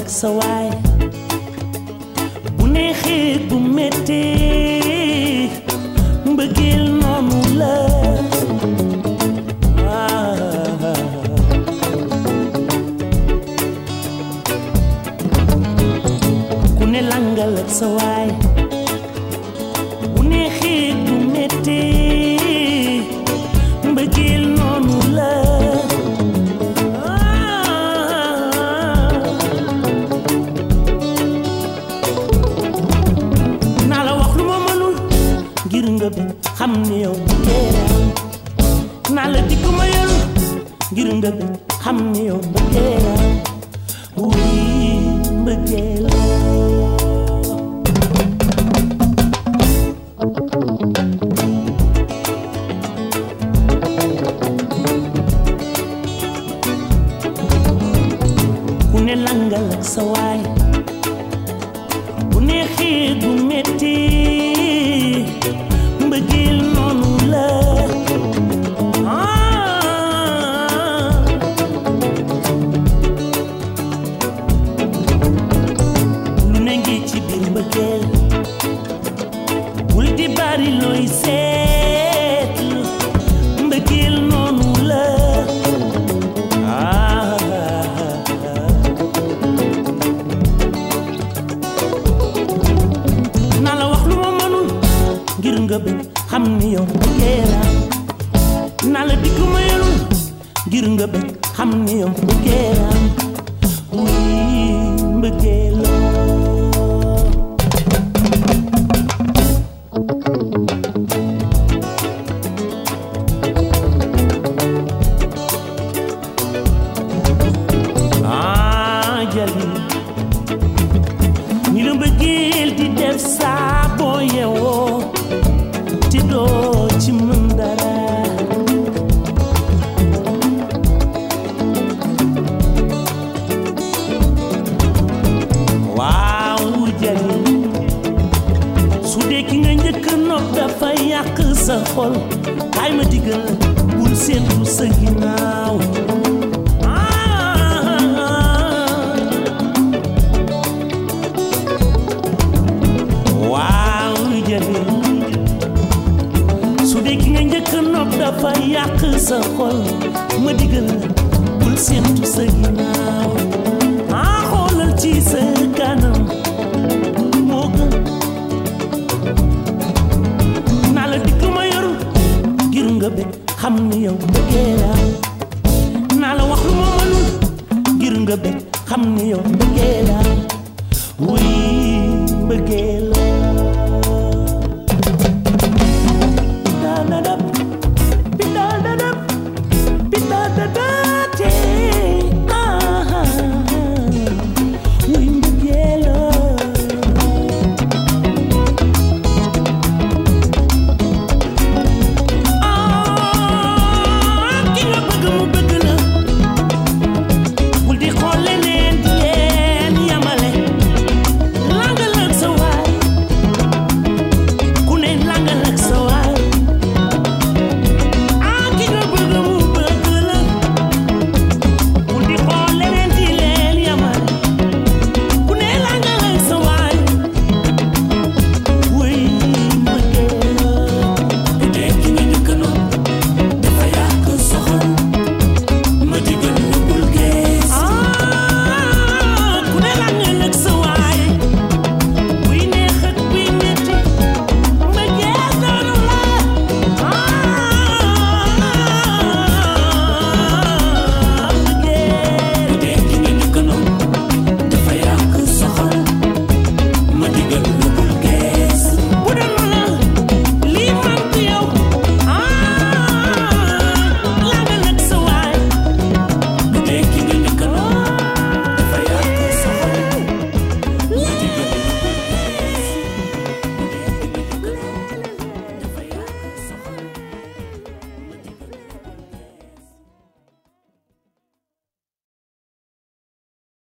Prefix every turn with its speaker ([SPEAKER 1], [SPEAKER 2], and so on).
[SPEAKER 1] sa waay bu neexee bu méttee mbëggeel noonu la waaw. ku ne langal ak sa waay bu neexee bu méttee mbëggeel noonu la naa la wax lu ma mënul ngir nga bi xam ni yow mbëggeelam naa la dikk ma yorul ngir nga bi xam ni yow mbëggeelam wuy mbëggeelam ku ne langal ak sa waay bu neexee du metti mbëggeel noonu la ah. lu ne ngi ci biir mbëggeel bul di bari looy seetlu mbëggeel noonu la ah. naa la wax lu ma mënul ngir nga bëgg xam ni yow mbëggeela naa la dikk ma yelul ngir nga bëgg xam ni yow mbëggeela wuy mbëggeela ah jali ni la mbëggeel di def saa boo yeewoo te doo ci mën dara waaw jali su dee ki nga njëkk nopp dafa yàq sa xol kaay ma digal bul séentu sa ginnaaw ah. waaw jëli su dee ki nga njëkk nopp dafa yàq sa xol ma digal la bul séentu sa ginnaaw ah xoolal ci sa kanam moo gën naa la dikk ma yoru ngir nga bëgg xam ni yow bëggee la naa la wax lu ma mënul ngir nga bëgg xam ni yow bëggee la wuy bëggee